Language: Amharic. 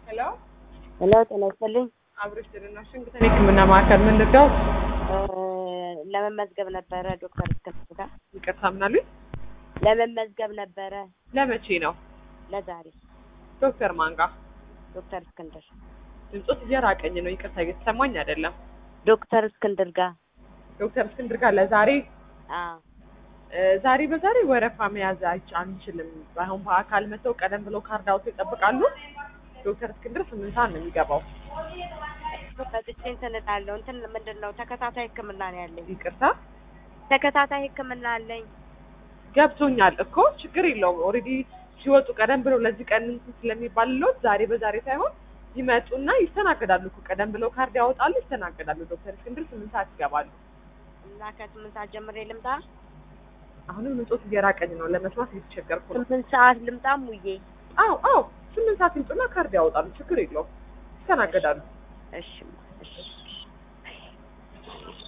ሄሎ ሄሎ ጤና ይስጥልኝ። አብሮሽ ጤና ሽንግተን የሕክምና ማዕከል ምን ልርዳው? እ ለመመዝገብ ነበረ ዶክተር እስክንድር ጋር ይቅርታ ምናሉኝ? ለመመዝገብ ነበረ ለመቼ ነው? ለዛሬ ዶክተር ማንጋ ዶክተር እስክንድር ድምፆት እየራቀኝ ነው። ይቅርታ እየተሰማኝ አይደለም። ዶክተር እስክንድር ጋር ዶክተር እስክንድር ጋር ለዛሬ አ እ ዛሬ በዛሬ ወረፋ መያዝ አይቻ አንችልም። አሁን በአካል መተው ቀደም ብለው ካርድ አውጥተው ይጠብቃሉ። ዶክተር እስክንድር ስምንት ሰዓት ነው የሚገባው። መጥቼ እንትን እላለሁ እንትን ምንድን ነው ተከታታይ ሕክምና ነው ያለኝ። ይቅርታ ተከታታይ ሕክምና አለኝ። ገብቶኛል እኮ ችግር የለውም። ኦልሬዲ ሲወጡ ቀደም ብለው ለዚህ ቀን እንትን ስለሚባልለት ዛሬ በዛሬ ሳይሆን ይመጡና ይስተናገዳሉ እኮ ቀደም ብለው ካርድ ያወጣሉ፣ ይስተናገዳሉ። ዶክተር እስክንድር ስምንት ሰዓት ይገባሉ። እና ከስምንት ሰዓት ጀምሬ ልምጣ። አሁንም ምንጮት እየራቀኝ ነው፣ ለመስማት እየተቸገርኩ ነው። ስምንት ሰዓት ልምጣ ሙዬ። አዎ አዎ፣ ስምንት ሰዓት ይምጡና ካርድ ያወጣሉ፣ ችግር የለውም፣ ይስተናገዳሉ። እሺ እሺ